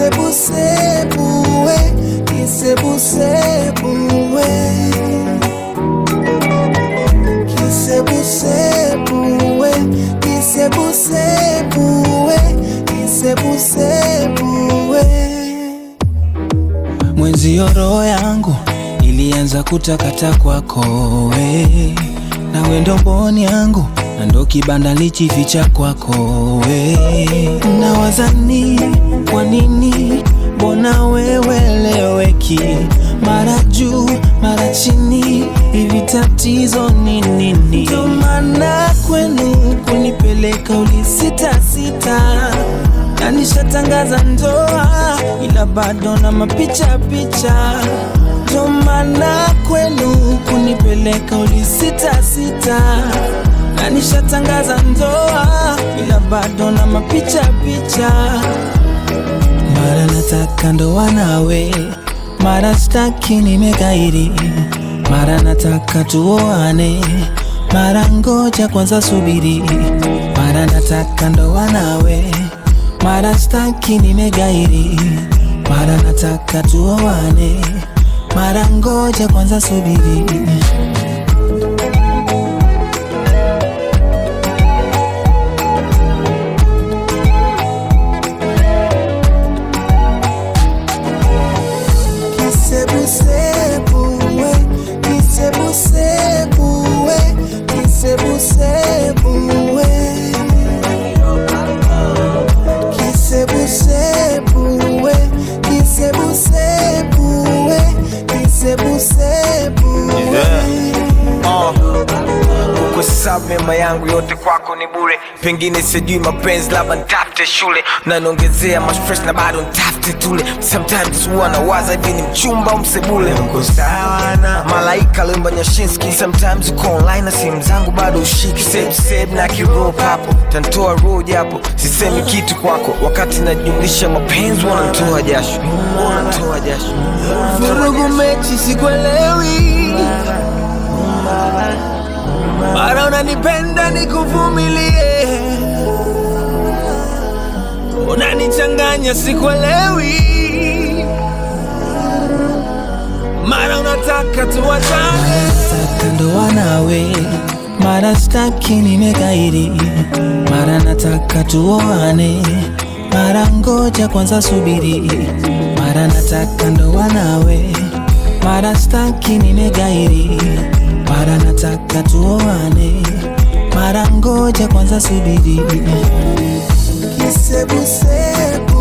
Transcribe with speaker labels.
Speaker 1: kisebusebuwe kisebusebuwe kisebusebuwe kisebusebuwe kisebusebuwe mwenzio roho yangu ilianza kutakata kwako we na wendo mboni yangu na ndo kibanda lichificha kwako we na wazani kwa nini mbona weweleweki mara juu mara chini hivi tatizo ni nini ndo maana kwenu kunipeleka ulisitasita na nishatangaza ndoa ila bado na mapicha picha ndo maana kwenu kunipeleka ulisitasita na nishatangaza ndoa ila bado na mapicha picha mara nataka ndoa nawe mara staki nimekairi mara nataka tuoane mara ngoja kwanza subiri mara nataka ndoa nawe mara staki nimegairi mara nataka tuoane mara ngoja kwanza subiri kisebusebuwe kisebusebuwe kisebusebuwe kisebusebuwe kisebusebuwe kisebusebuwe
Speaker 2: kuhesabu mema yangu yote kwako ni bure pengine sijui mapenzi labda ntafute shule naniongezea mastress na bado ntafute tule sometimes huwa nawaza hivi ni mchumba au msebule uko sawa na malaika lemba nyashinski sometimes uko online na simu zangu bado ushiki save save na kirop hapo tantoa roho japo sisemi kitu kwako wakati najumlisha mapenzi wanantoa jasho wanantoa jasho
Speaker 1: vurugu mechi sikwelewi mara unanipenda nikuvumilie unanichanganya sikwelewi mara unataka tuwachane nataka ndoa nawe mara staki nimekairi mara nataka tuoane mara ngoja kwanza subiri mara nataka ndoa nawe mara staki nimegairi mara nataka tuoane mara ngoja kwanza subiri kisebusebu